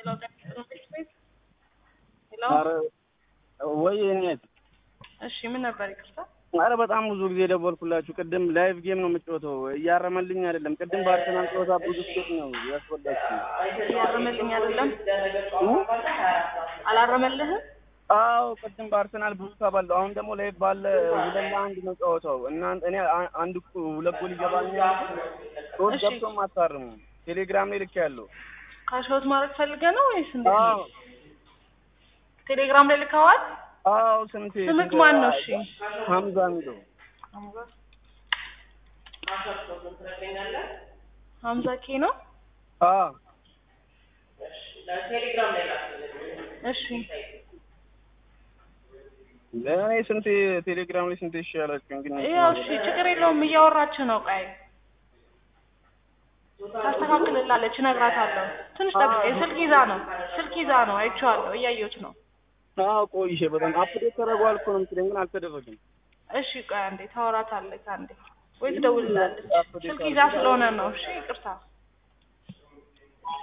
ሄሎ ጤና ሄሎ ኧረ ወይ እኔት እሺ ምን ነበር ይቅርታ ኧረ በጣም ብዙ ጊዜ ደወልኩላችሁ። ቅድም ላይቭ ጌም ነው የምጫወተው እያረመልኝ አይደለም። ቅድም በአርሰናል ጨዋታ ብዙ ስቴት ነው ያስወዳችሁ። እያረመልኝ አይደለም አላረመልህም አዎ ቅድም በአርሰናል ብዙ ተባለው። አሁን ደግሞ ላይቭ ባለ ሁለት ለአንድ ነው ጨዋታው እና እኔ አ- አንድ እኮ ሁለት ጎል ይገባኛል። ሶስት እሺ። ገብቶም አታርሙ። ቴሌግራም ላይ ልክ ያለው ካሽውት ማድረግ ፈልገህ ነው ወይስ እንዴት አዎ ነው? ቴሌግራም ላይ ልከዋል አዎ ስንት ስምክ ማን ነው እሺ ሀምዛ የሚለው ሀምዛ ኬ ነው አዎ እሺ ለእኔ ስንት ቴሌግራም ላይ ስንት ይሻላችሁ እንግዲህ ያው እሺ ችግር የለውም እያወራችሁ ነው ቆይ ታስተካክልላለች እነግራታለሁ ትንሽ ጠብቀኝ ስልክ ይዛ ነው ስልክ ይዛ ነው አይቼዋለሁ እያየሁት ነው አዎ ቆይሼ በጣም አፕዴት ተደርጓል እኮ ነው የምትለኝ ግን አልተደረገም። እሺ ቆይ አንዴ ታወራታለች አንዴ ወይ ትደውልላለች ስልክ ይዛ ስለሆነ ነው እሺ ይቅርታ